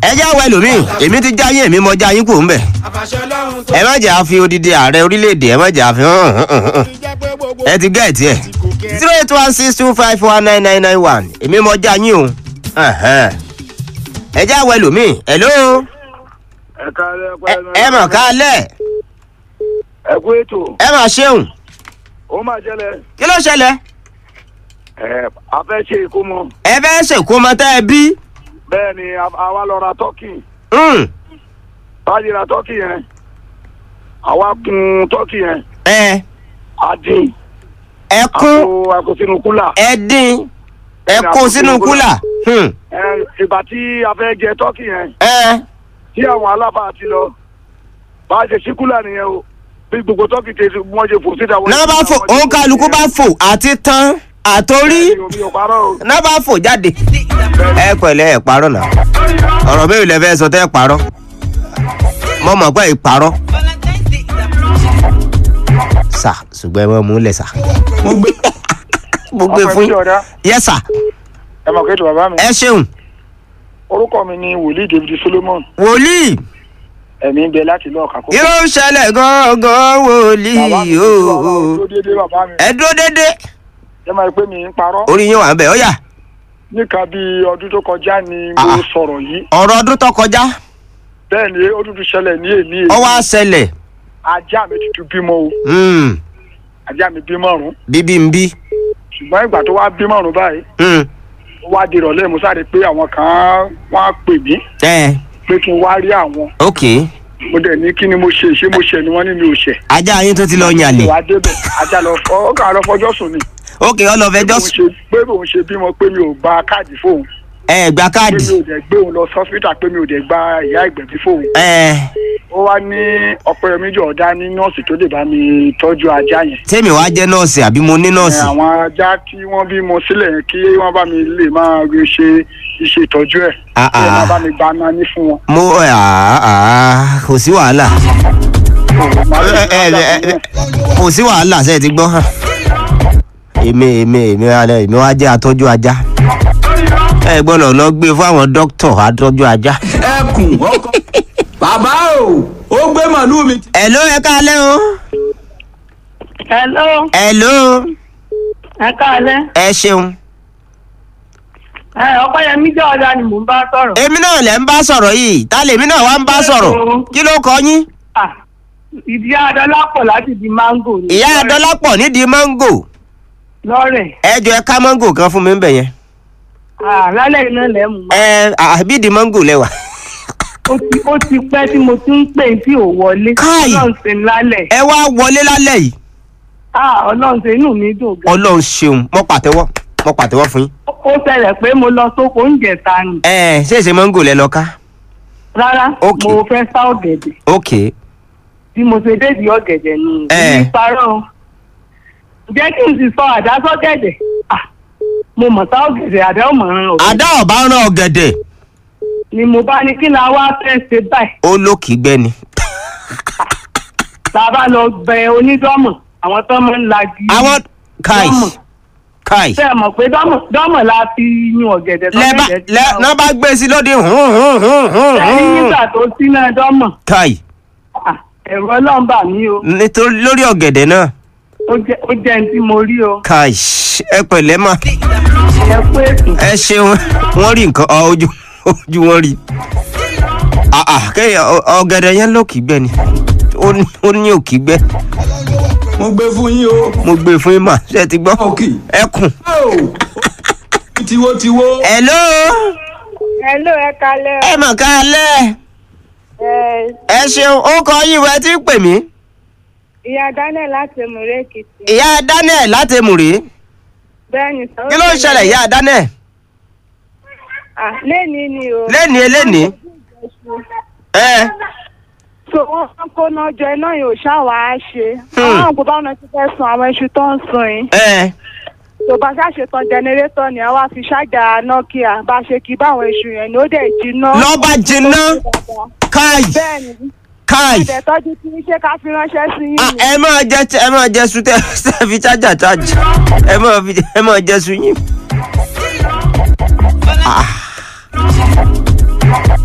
ẹ já wẹ lómi èmi ti já yín èmi mọ já yín kù ń bẹ̀ ẹ má jẹ́ àfi odidi ààrẹ orílẹ̀-èdè ẹ má jẹ́ àfi hàn hàn hàn hàn ẹ ti gẹ̀ẹ́tì ẹ̀ zero eight one six two five one nine nine nine one èmi mọ já yín o ẹ̀hẹ́n. ẹ já wẹ lómi hello ẹ káalẹ́ ẹ- ẹ mọ̀ ká lẹ̀ ẹ kú ètò ẹ mà ṣeun ó máa jẹlẹ kí ló ṣẹlẹ̀ ẹ a fẹ́ ṣe ìkómọ ẹ fẹ́ ṣèkó ọmọ tẹ́ ẹ bí bẹ́ẹ̀ ni a- àwa lọ ra tọ́kì Hmm, báyìí ra tọ́kì yẹn àwa kun tọ́kì yẹn ẹ a dín ẹ a kún kó a kó sínú kúlà ẹ dín ẹ kó sínú kúlà Hmm, ẹ ìgbà tí a fẹ́ jẹ tọ́kì yẹn ẹ tí àwọn alábà ti lọ bá a ṣe sí kúlà nìyẹn o bí gbogbo tọ́kì tẹ wọ́n ṣe fò síta wọ́n náà bá fò òun kálukú bá fò àti tán àtórí omi ò parọ́ o náà bá fò jáde ẹ pẹ̀lẹ́ ẹ parọ́ náà ọ̀rọ̀ mẹ́rin lẹ fẹ́ sọ tẹ́ ẹ parọ́ mo mọ̀ pé ẹ parọ́ sà ṣùgbọ́n ẹ mọ̀ mú lẹ̀ sà mo gbé mo gbé fún yín yẹ sà ẹ mọ̀ kéètò bàbá mi ẹ ṣeun orúkọ mi ni wòlíì david solomon wòlíì ẹ̀mí ń bẹ láti lọ́ọ̀ kàkó. kí ló ń ṣẹlẹ̀ gan-an wòlíì o tó dédé bàbá mi ẹ dúró dédé ẹ máa pé mi ń parọ́ orí yín wà ń bẹ̀ ó yá níka bí ọdún tó kọjá ni Ah, mo ah. sọ̀rọ̀ yìí ọ̀rọ̀ ọdún tó kọjá bẹ́ẹ̀ ni ó dúdú ṣẹlẹ̀ ní èmi èmi ọwọ́ àṣẹlẹ̀ ajá mi tuntun bímọ o Hmm, ajá mi bímọ ọ̀run bíbí ń bí ṣùgbọ́n ìgbà tó wá bímọ ọ̀run báyìí Hmm, ó wá di ìrọ̀lẹ́ mo sáré pé àwọn kan wọ́n á pè mí ẹ pé kí n wá rí àwọn ok mo dẹ̀ ní kí ni mo ṣe ṣé mo ṣẹ̀ ni wọ́n ní mi ò ṣẹ̀ ajá yín tó ti lọ yàn lè ìwà débẹ̀ ajá lọ fọ ó kà lọ fọjọ́ sùn ni ok ọlọ́fẹjọ́ Bóun ṣe- pé bóun ṣe bímọ pé mi ò gba káàdì fóun ẹ gba pé káàdì mi ò dẹ̀ gbé òun lọ sọ́sítà pé mi ò dẹ̀ gba ìyá ìgbẹ̀bí fóun ẹ ó wá ní ọpẹyẹmí jọ̀ọ́dá ní nọ́ọ̀sì tó lè bá mi tọ́jú ajá yẹn tèmi wàá jẹ́ nọ́ọ̀sì àbí mo ní Ẹ, nọ́ọ̀sì àwọn ajá tí wọ́n bímọ sílẹ̀ yẹn kí wọ́n bá mi lè máa rí ṣe iṣẹ́ ìtọ́jú ẹ̀ Ah, kí wọ́n ah. bá mi gba nání fún wọn. mo ẹ àá àá kò sí wàhálà ẹ ẹ ẹ ẹ, kò sí wàhálà ṣe é ti gbọ́ hàn èmi èmi èmi alẹ́ èmi wá jẹ́ atọ́jú ajá ẹ gbọ́dọ̀ lọ gbé fún àwọn dókítà atọ́jú ajá. ẹkùn ọkọ bàbá o ó gbé màlúù mi. ẹ ló ẹ káalẹ́ o Hello, ẹ ló ẹ káalẹ́. ẹ ṣeun Ẹ Ọpẹ́yẹmí jẹ́ ọ̀dà ni mò ń bá sọ̀rọ̀. èmi náà lẹ ń bá sọ̀rọ̀ yìí ta lèmi náà wá ń bá sọ̀rọ̀ kí ló kọ yín Ah, Ìdí Adọ́lápọ̀ láti di máńgò ni. ìyá adọ́lápọ̀ nídìí máńgò Lọ́rẹ̀. ẹ jọ ẹ ká máńgò kan fún mi ń bẹ̀ yẹn Ah, Lálẹ́ iná lẹ̀ mú. ẹ àbídìí máńgò lẹwà. Ó ti ó ti pẹ́ tí mo ti ń pè tí ò wọlé. Káì. Ọlọ́run ṣe ń lálẹ̀. ẹ wá wọlé lálẹ́ yìí Ah, Ọlọ́run ṣe inú mi dùn gan. ọlọ́run ṣeun mo pàtẹ́wọ́ mo pàtẹ́wọ́ fún yín. Ó ṣẹlẹ̀ pé mo lọ sóko oúnjẹ ta ni. ẹ ṣé èsè máńgò lẹ lọ ká. Rárá, Ok. mo fẹ́ sá ọ̀gẹ̀dẹ̀. ok Bí mo ṣe débi ọ̀gẹ̀dẹ̀ ni Eh. èmi parọ́. o. Jẹ́ kí n sì sọ àdá sọ́gẹ̀dẹ̀. Ah, mo mọ̀ sá ọ̀gẹ̀dẹ̀ àdá ò mọ̀ ràn ọ̀gẹ̀dẹ̀. àdá ọ̀bá rán ọ̀gẹ̀dẹ̀ ni mo bá ní kí la wá fẹ́ ṣe báyìí ó lókì gbẹ́ni. tá a bá lọ bẹ onídọ́mọ̀ àwọn tó máa ń lagi àwọn káì dọ́mọ̀ káì ṣe é mọ̀ pé dọ́mọ̀ dọ́mọ̀ la fi yún ọ̀gẹ̀dẹ̀ tó lẹ́bà gẹ̀dẹ̀ lẹ́ náà bá gbé sí lóde hùn hùn hùn hùn ẹni hùn. nígbà tó sínú dọ́mọ̀ káì ah, ẹ̀rọ ọlọ́mbà mi o nítorí lórí ọ̀gẹ̀dẹ̀ náà ó jẹ́ ó jẹ́ ní tí mo rí o káì ẹ pẹ̀lẹ́ mà ẹ pé ẹ ṣeun wọ́n rí nǹkan ọ, ojú ojú wọn rí. Ah, ah, kéèyàn ọ- ọ̀gẹ̀dẹ̀ yẹn lókì gbẹ́ni ó ní- ó ní òkì gbẹ́ mo gbé fún yín o. mo gbé fún yín mà ṣe ti gbọ́ òkì. ẹkùn. o tiwotiwo. hello Hello, ẹ kalẹ́ ẹ mọ̀ ká lẹ́ ẹ ẹ ṣeun ó kọ yín wẹ́ tí ń pè mí. ìyá Daniel láti Mùré Èkìtì. ìyá daniel láti mùrí Bẹ́ẹ̀ni sọ. kí ló ń ṣẹlẹ̀ ìyá daniel À lẹ́ni ni o. lẹ́ni eléni ẹ So wọ́n máa ń kóná jọ iná yìí ò ṣáwá á ṣe. Hmm. Àwọn àgbò báwọn ti fẹ́ sun àwọn iṣu tó ń sun yìí. ẹ Tó bá ṣàṣetàn jẹnẹrétọ̀ ni àwa fi ṣáàjà Nokia bá ṣe kí báwọn iṣu yẹn ni ó dẹ̀ jiná. lọ́ba jiná káì Bẹ́ẹ̀ni, káì ẹ̀dẹ̀ tọ́jú tí ṣé ká fi ránṣẹ́ sí yín Ah, ni. ẹ máa jẹ ẹ máa jẹ sùn tẹ tẹ fi chájà chájì ẹ máa fi ẹ máa jẹ sùn yín. Ah.